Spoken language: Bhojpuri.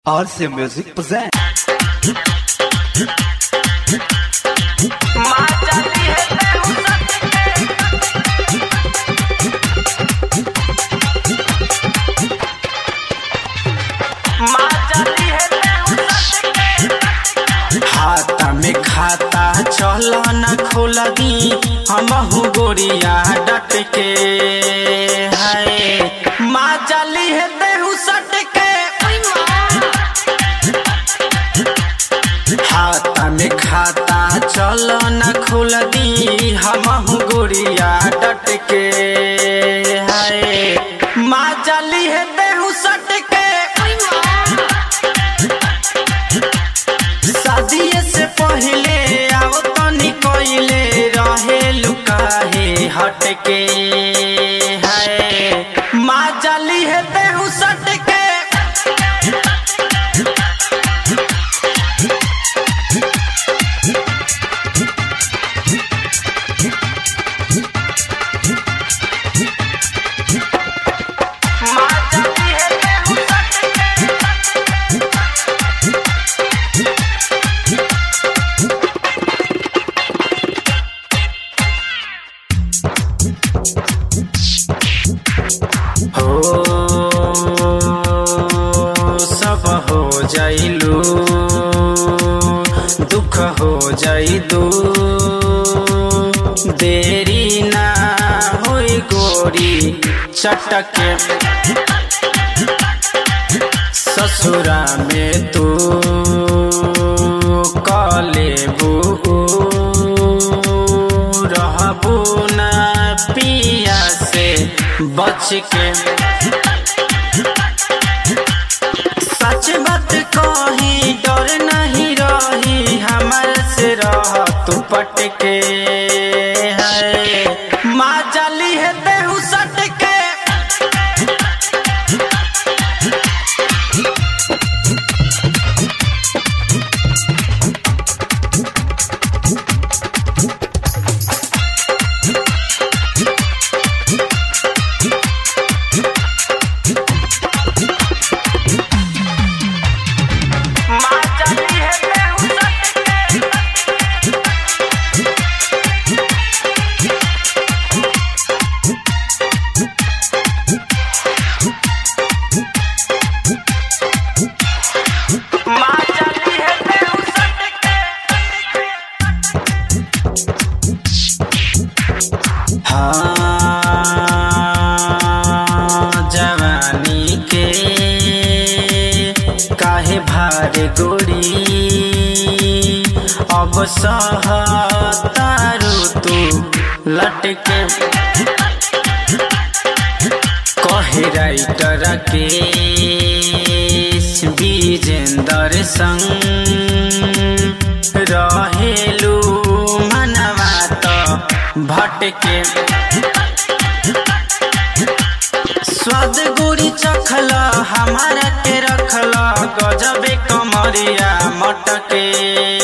RC Music present. खाता में खाता चल न खोल दी हमहू गोरिया डट के है माँ जली है देहू सट के खाता में खाता चल न खोल दी हमहू गोरिया डट के है माँ जली है देहू सट के शादिये से पहले आओ तनी कोइले रहे लुकाहे हट के है माँ जली है देहू सट के माँ जली है देहू सट हो सब हो जाइलू दुख हो जाइदू देरी ना होई गोरी चटके ससुरा में तू कलेबू रहबू ना पिया से बच के सच बात कही डर नहीं रही हमार से रह तू पट के है माँ जली है देहू सट के माँ जली है देहू सट के माँ जली है देहू सट के हाँ जवानी के काहे भार गोरी अब सहतारू तू लटके कहे राइटर के विजेंदर संग रहेलू मनवा त भटके स्वाद गुड़ी चखल हमारा के रखल गजबे कमरिया मटके